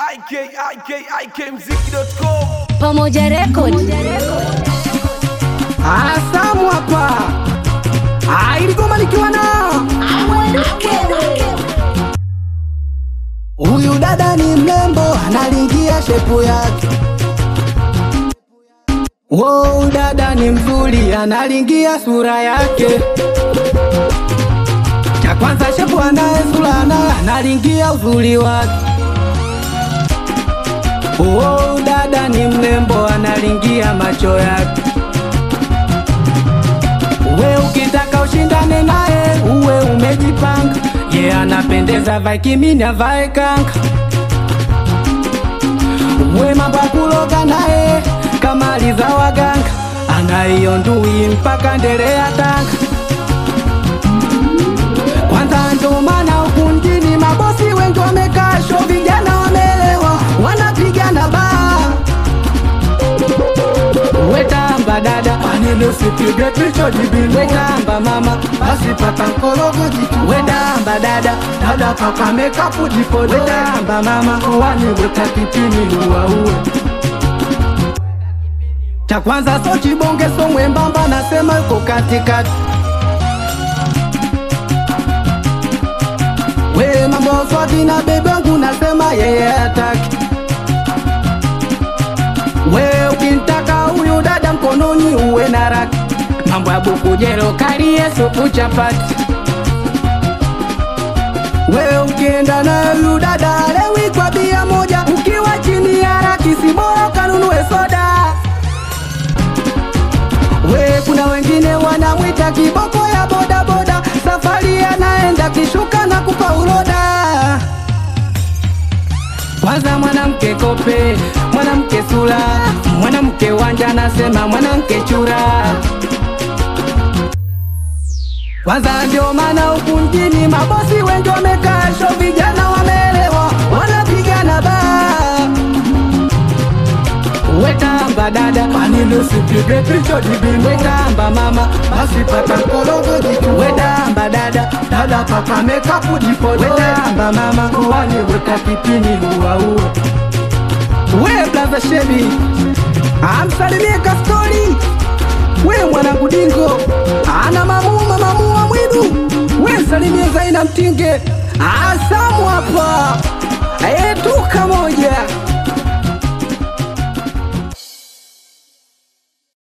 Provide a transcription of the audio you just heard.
IK, IK, IKMziki.com. Pamoja Record. Asamu hapa Ah, iligoma nikiwa na huyu dada ni mrembo, analingia shepu yake. Wow, dada ni mzuri, analingia sura yake. Cha kwanza shepu anaye sura anaye, analingia uzuri wake. Wow, dada ni mrembo, analingia macho yake. We ukitaka ushindane naye uwe umejipanga, ye yeah, anapendeza vae kimini avae kanga. We mambo ya kuloga naye kama aliza waganga, anaiyo ndui mpaka ndele ya Tanga. Kwanza ndo maana huku mjini mabosi wengi wamekaa sho, vijana wameelewa, wanapigana baa wetamba dada Maneno usipige picha jibini wetamba mama basi paka nkorogo jitu wetamba dada dada paka mekapu jipole wetamba mama wani weka kipini uwaue cha kwanza so chibonge so mwembamba nasema yuko katikati we mambo swati na bebe wangu nasema yeye hataki we ukimtaka huyu dada mkononi uwe na raki mambo ya bukujero kalie supu chapati we ukienda na huyu dada lewi kwa bia moja ukiwa chini ya raki si bora kanunue soda we kuna wengine wanamwita kiboko ya bodaboda safari anaenda kishuka na kupa uroda kwanza mwanamke kope mwanamke sula mwanamke wanja nasema mwanamke chura kwanza ndio maana huku mjini mabosi wengi wamekaa sho vijana wameelewa wanapigana baa wetamba dada Maneno usipige picha jibini wetamba mama basi paka nkorogo jitu wetamba dada dada paka mekapu jipole wetamba mama wani weka kipini uwaue we blaza shebi amsalimie kastori we mwanangu dingo ana mamuma mamua mwidu we msalimie zaina mtinge asamu hapa etuka moja